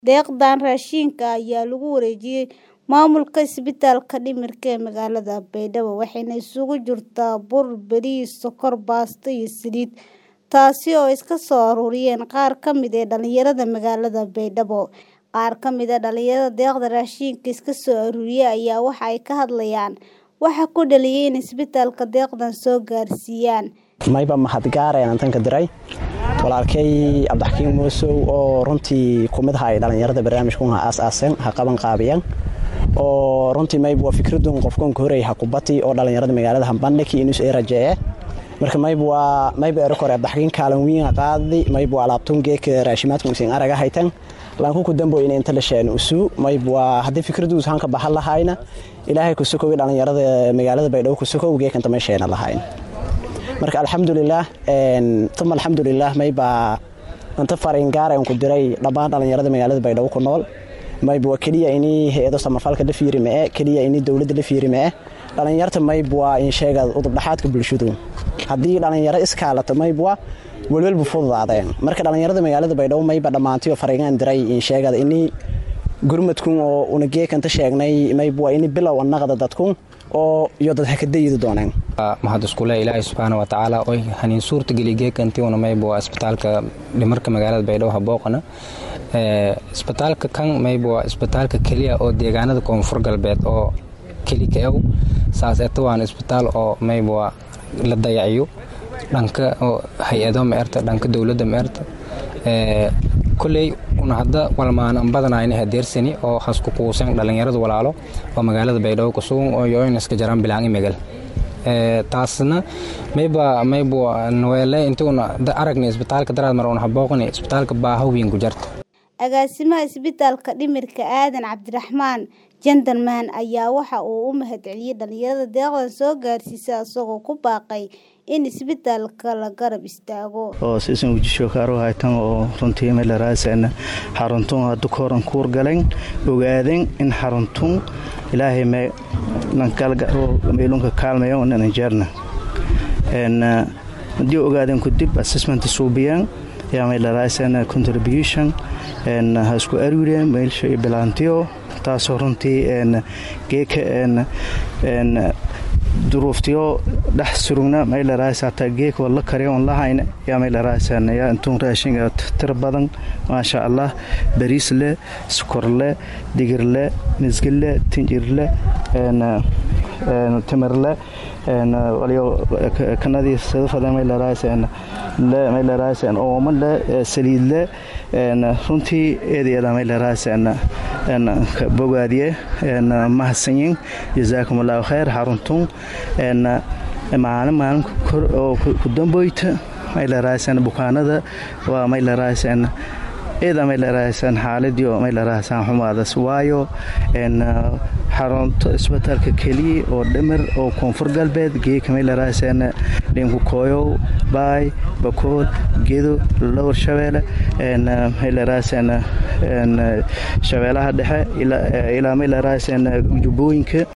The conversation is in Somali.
Deeqdan raashinka ah ayaa lagu wareejiyay maamulka isbitaalka dhimirka ee magaalada Baydhabo waxayna isugu jirtaa bur, bariis, sokor, baasto iyo saliid, taasi oo ay iska soo ururiyeen qaar ka mid ah dhalinyarada magaalada Baydhabo. Qaar ka mid ah dhalinyarada deeqda raashinka iska soo ururiyay ayaa waxa ay ka hadlayaan waxa ku dhaliyay in isbitaalka deeqdan soo gaarsiiyaan. mayba mahadgaar ayaan tanka diray walaalkay cabdixakiin muusow oo runtii kumid aha ay dhallinyarada barnaamijkan ha aas-aaseen ha qaban qaabiyeen oo runtii mayb waa fikradun qofkan ka horey ha kubati oo dhallinyarada magaalada hambandhiki inus ee rajee marka mayb waa mayb erokore cabdixakiin kaalan wiin qaadi mayb waa alaabtun geeka raashimaadka usin araga haytan laanku ku dambo in inta la sheen usuu mayb waa haddii fikraduus hanka baxan lahayna ilaahay ku sokowi dhallinyarada magaalada baydhabo ku sokow geekanta may sheena lahayn marka alxamdulilaah tuma alxamdulilaah maybaa inta fariingaarayn ku diray dhammaan dhallinyarada magaalada baydhabo ku nool mayb waa keliya inii hay-ado samafalka la fiiri mee keliya inii dowladda la fiiri mee dhallinyarta mayb waa in sheega udubdhaxaadka bulshadu haddii dhallinyaro iskaalata mayb waa welwelbu fududaadeen marka dhallinyarada magaalada baydhabo mayba dhammaantiyo fariingaan diray in sheegada inii gurmadkun oo una geekanta sheegnay mayb waa ini bilow annaqda dadkun oo iyo dad hakadayidi dooneen mahad iskule ilaahay subxaana wa tacaala oy haniin suurta geli geekantiuna mayb waa isbitaalka dhimarka magaalada baydhabo habooqana isbitaalka kan mayb waa isbitaalka keliya oo deegaanada koonfur galbeed oo keli ka ew saas eta waana isbitaal oo mayb waa la dayaciyo dhanka hay-ado maerta dhanka dowladda maerta koley una hadda walmaanan badanayna hadeersani oo hasku kuusan dhallinyarada walaalo oo magaalada baydhabo kusugan oo yoynaska jaraan bilaangi megal taasna mayba mayb naweele intuuna aragni isbitaalka daraad mar una habooqni isbitaalka baaha weyn ku jarta agaasimaha isbitaalka dhimirka aadan cabdiraxmaan jendarman ayaa waxa uu u mahadceliyey dhalinyarada deeqdan soo gaarsiisa isagoo ku baaqay in isbitaalka la garab istaago oo sisan wujishookaaru haytan oo runtii meelaraasana xaruntun haddu koran kuur galen ogaadeen in xaruntun ilaahay meelunka kaalmayo nanajeerna haddii ogaadeen kudib assessment suubiyaan yaa meelaraasana contribution ha isku arwireen meelsha iyo bilaantiyo taasoo runtii geeka duruuftiyo dhex surugna maylaraas hataa geeka wala karyaon lahayna yaa maylaraasana yaa intuun raashinga tira badan maasha allah bariis leh sukor leh digir leh misgil leh tinjir leh timir leh kanadii sadafada maylaraasana maylaraasana ooma leh saliid leh runtii eedeeda maylaraasana bogaadiye mahadsanyin jazaakum allahu khayr xaruntun maalin maalin oo ku damboyta maylaraasana bukaanada waa maylaraasana eeda maylaraasaan xaaladiio maylaraasaan xumaadas waayo xarunto isbitaalka keliya oo dhimir oo koonfur galbeed geeka maylaraasana dhinku kooyow baay bakool gedo lowr shabeele maylaraasana shabeelaha dhexe ilaa maylaraasana jubbooyinka